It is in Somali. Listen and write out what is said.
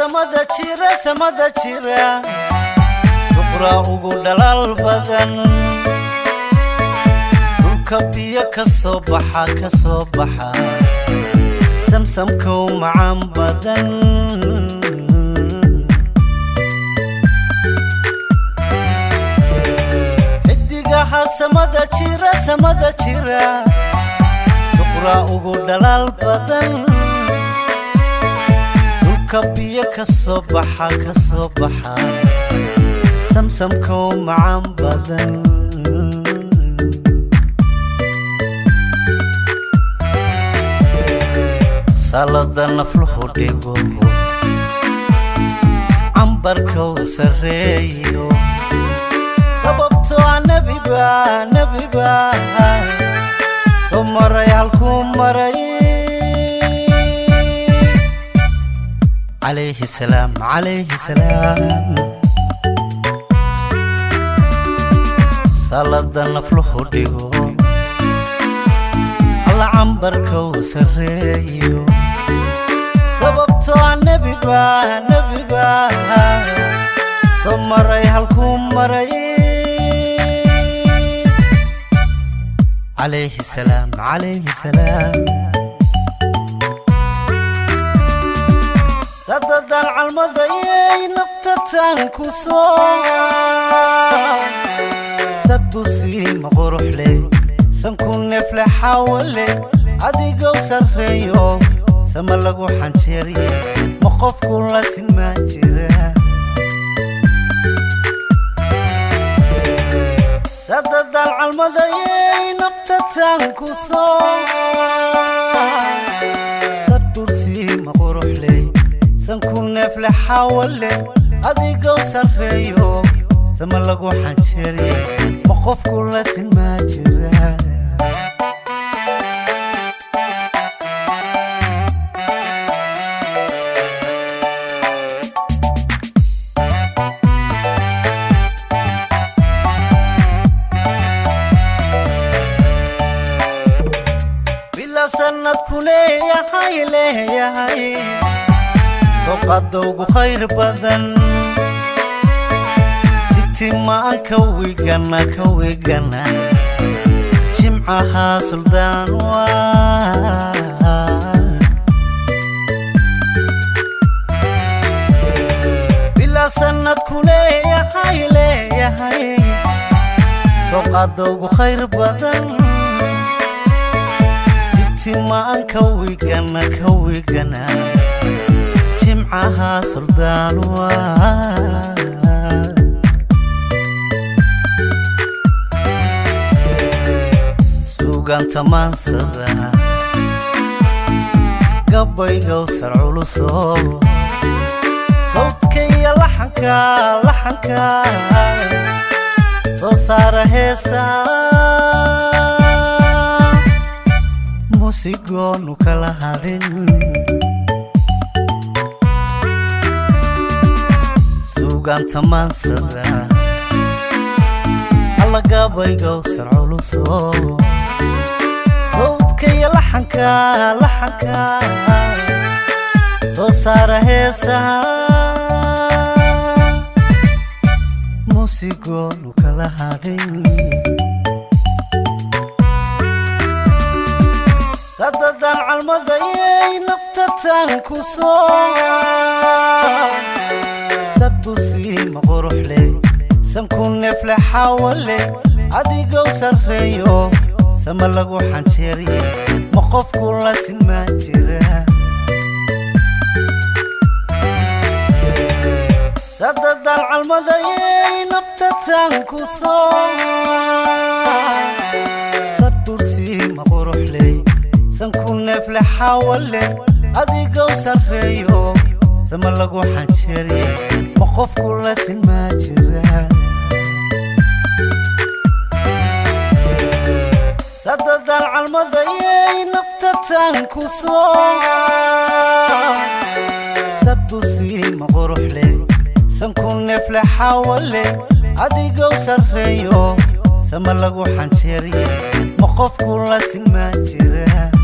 samada jira samada jira suqra ugu dhalaal badan dhulka biyo ka soo baxa ka soo baxa samsamkow macaan badan xidigaha samada jira samada jira suqra ugu dhalaal badan dhulka biyo ka soo baxa ka soo baxa samsamkow macaan badan salada nafluhu dhigo cambarkow sarreeyo sababtoo ah nebiba nebiba soo maray halkuu maray calayhi salaam calayhi salaam salada nafluhu dhigo alla cambarkow sarreeyo sababtoo ah nebiba nebiba soo maray halkuu maray calayhi salaam calayhi salaam sadadan calmadayay naftatan ku soo sadusiima quruxle sanku neefle xawale adigow sarreeyo sama lagu xanjeeriye ma qofku la sinmaan jira sadadan calmadayay naftatan ku soo sadursiima quruxle sanku neefle xawale adigow sarreeyo sama lagu xanjeeriye ma qofku la sinmaan jira bila sanadku leeyahay leeyahay soqadowgu khayr badan sitimaan ka wigana ka wigana jimcaha suldaan waa bila sanadku leeyahay leeyahay soqadowgu khayr badan sitimaan ka wigana ka wigana jimcaha suldaan waa suuganta maansada gabaygow sar culuso sawdka iyo laxanka laxanka soo saara heesa musigoonu kala hadhin suuganta maansada alla gabaygow sar culuso sawdka iyo laxanka laxanka soo saara heesaha musigoonu kala hadhin sadadan calmadayay naftatan ku soo sadusiima quruxle sanku neefle xawale adigow sarreeyo sama lagu xanjeeriye ma qofku la sinmaan jira sadadan calmadayay naftatan ku soo sadursiima quruxle sanku neefle xawale adigow sarreeyo sama lagu xanjeeriye ma qofku la sinmaan jira sadadan calmadayay naftatan ku soo sadusiima quruxle sanku neefle xawale adigow sarreeyo sama lagu xanjeeriye ma qofku la sinmaan jira